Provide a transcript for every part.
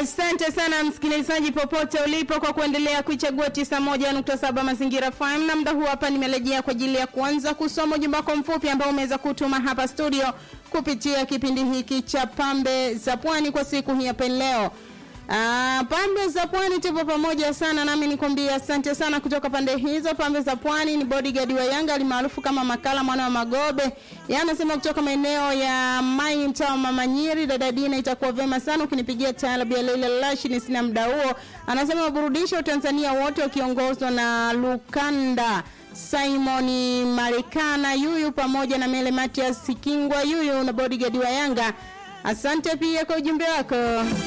Asante sana msikilizaji popote ulipo kwa kuendelea kuichagua 91.7 Mazingira FM, na muda huu hapa nimerejea kwa ajili ya kuanza kusoma ujumbe wako mfupi ambao umeweza kutuma hapa studio kupitia kipindi hiki cha Pambe za Pwani kwa siku hii hapa leo. Ah, pambe za pwani tupo pamoja sana nami nikwambia asante sana kutoka pande hizo pambe za pwani ni bodyguard wa Yanga alimaarufu kama Makala mwana wa Magobe yeye anasema kutoka maeneo ya Mai mtaa wa Mama Nyiri dada Dina itakuwa vema sana ukinipigia taarabu ya Leila Lashi ni sina muda huo anasema waburudisha Tanzania wote wakiongozwa na Lukanda Simon Marekana yuyu pamoja na Mele Matias Kingwa yuyu na bodyguard wa Yanga asante pia kwa ujumbe wako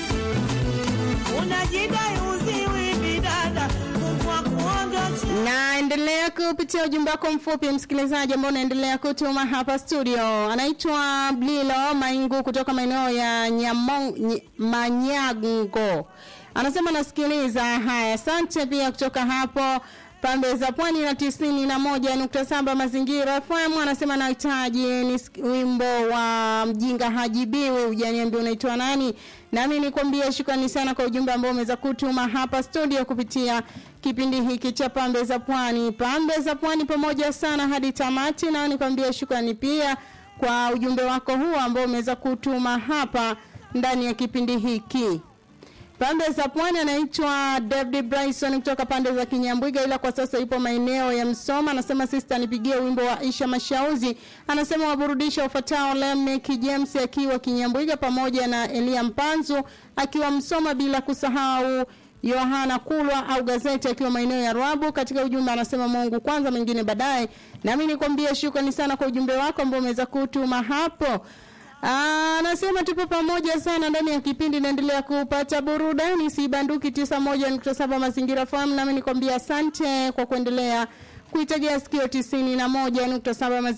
unajidai uziwi bidada Mungu akuondoche naendelea kupitia ujumbe wako mfupi msikilizaji ambao unaendelea kutuma hapa studio anaitwa blilo maingu kutoka maeneo ya Nyamong, ny, manyago anasema nasikiliza haya asante pia kutoka hapo pambe za pwani na tisini na moja nukta saba mazingira FM anasema nahitaji ni wimbo wa mjinga hajibiwi ujaniambia unaitwa nani nami nikwambia shukrani sana kwa ujumbe ambao umeweza kutuma hapa studio kupitia kipindi hiki cha pambe za pwani pambe za pwani pamoja sana hadi tamati na nikwambia shukrani pia kwa ujumbe wako huu ambao umeweza kutuma hapa ndani ya kipindi hiki Pande za pwani anaitwa David Bryson kutoka pande za Kinyambwiga ila kwa sasa yupo maeneo ya Msoma anasema sister nipigie wimbo wa Aisha Mashauzi anasema waburudisha ufatao Lemek James akiwa Kinyambwiga pamoja na Elia Mpanzu akiwa Msoma bila kusahau Yohana Kulwa au gazeti akiwa maeneo ya Rwabu katika ujumbe anasema Mungu kwanza mengine baadaye nami nikwambie shukrani sana kwa ujumbe wako ambao umeweza kutuma hapo Anasema tupo pamoja sana ndani ya kipindi naendelea kupata burudani sibanduki 91.7 mazingira fahamu nami nikwambia asante kwa kuendelea kuitegea sikio 91.7 mazingira